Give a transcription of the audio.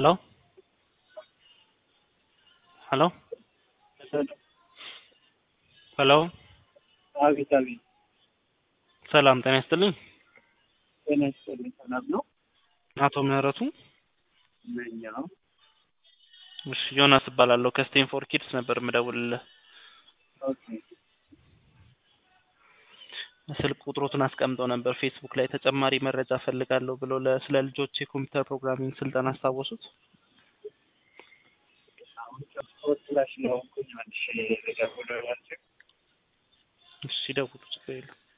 Hello? Hello? ሄሎ አቤት አቤት። ሰላም ጤና ይስጥልኝ። ጤና ይስጥልኝ። ሰላም ነው? አቶ ምህረቱ ነኝ። አዎ። እሺ ዮናስ እባላለሁ ከስቴንፎር ኪድስ ነበር የምደውልልህ። ኦኬ። ስልክ ቁጥሮትን አስቀምጠው ነበር ፌስቡክ ላይ ተጨማሪ መረጃ ፈልጋለሁ ብሎ ለ- ስለ ልጆች የኮምፒውተር ፕሮግራሚንግ ስልጠና አስታወሱት? አሁን ጨርሶት ላይ ስለሆንኩኝ መልሼ ልደውልላችሁ። እሺ ደውሉ፣ ችግር የለም።